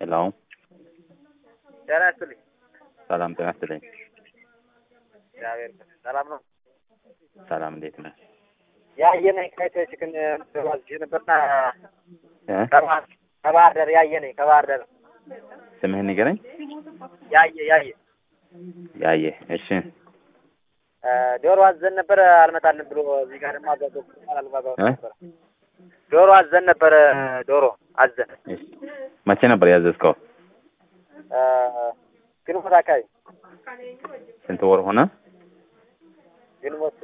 ሄሎ ጤና ይስጥልኝ። ሰላም ጤና ይስጥልኝ። እግዚአብሔር ይመስገን። ሰላም ነው። ሰላም እንዴት ነህ? ያየነኝ ከይተችክን ዋዝጅ ነበርና እ? ከባህር ከባህር ዳር ያየነኝ ከባህር ዳር ስምህን ንገረኝ። ያየ ያየ ያየ እሺ እ፣ ዶሮ አዘን ነበረ አልመጣልን ብሎ እዚህ ጋር ደግሞ አዛዞ አልባባው እ? ነበረ ዶሮ አዘን ነበረ ዶሮ አዘን እሺ መቼ ነበር ያዘዝከው? እ፣ ግንቦት አካባቢ ስንት ወር ሆነ? ግንቦት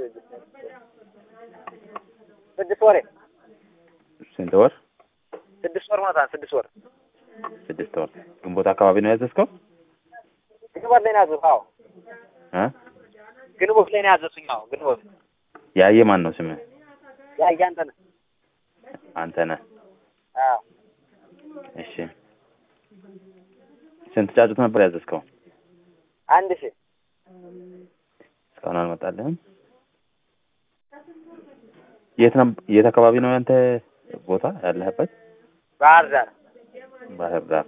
ስድስት ወሬ ስንት ወር? ስድስት ወር ሆኖታል። ስድስት ወር ስድስት ወር። ግንቦት አካባቢ ነው ያዘዝከው? ግንቦት ላይ ነው ያዘዙት። አዎ እ? ግንቦት ላይ ነው ያዘዙኝ። አዎ ግንቦት ያየ ማን ነው ስምህ? ያየ አንተ ነህ። አንተ ነህ። አዎ እሺ ስንት ጫጩት ነበር ያዘዝከው? አንድ ሺህ እስካሁን አልመጣልህም? የት ነው የት አካባቢ ነው ያንተ ቦታ ያለህበት? ባህር ዳር ባህር ዳር።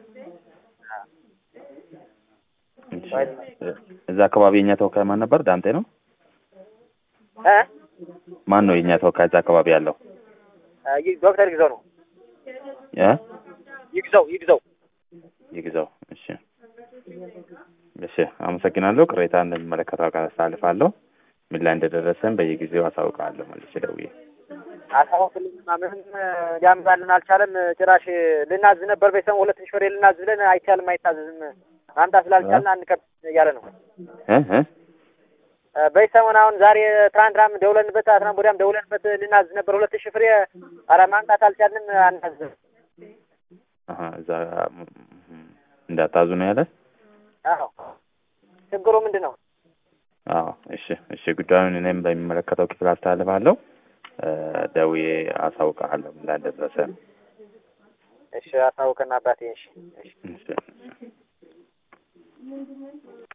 እሺ። እዛ አካባቢ የኛ ተወካይ ማን ነበር? ዳምጤ ነው? እ ማን ነው የኛ ተወካይ እዛ አካባቢ ያለው? እ፣ ይህ ዶክተር ይግዘው ነው እ? ይግዘው ይግዘው ይግዛው። እሺ እሺ፣ አመሰግናለሁ። ቅሬታ እንደሚመለከተው አካል አሳልፋለሁ። ምን ላይ እንደደረሰን በየጊዜው አሳውቃለሁ መልሼ ደውዬ። አሳውቅልኝማ ምንም ሊያመጣልን አልቻለም። ጭራሽ ልናዝ ነበር ቤተሰብ ሁለት ሺህ ፍሬ ልናዝ ብለን አይቻልም፣ አይታዘዝም ማምጣት ስላልቻልን አንቀብ እያለ ነው። እ እ እ፣ በሰሞን አሁን ዛሬ ትናንትናም ደውለንበት ትናንት ወዲያም ደውለንበት ልናዝ ነበር ሁለት ሺህ ፍሬ ኧረ ማምጣት አልቻልንም፣ አናዝም። አሀ እዛ ም- ም- እንዳታዙ ነው ያለ። አዎ ችግሩ ምንድን ነው? አዎ እሺ እሺ፣ ጉዳዩን እኔም በሚመለከተው ክፍል አስተላልፋለሁ። እ፣ ደውዬ አሳውቅሃለሁ ምን ላይ እንደደረሰ። እሺ አሳውቅና አባቴ። እሺ እሺ እሺ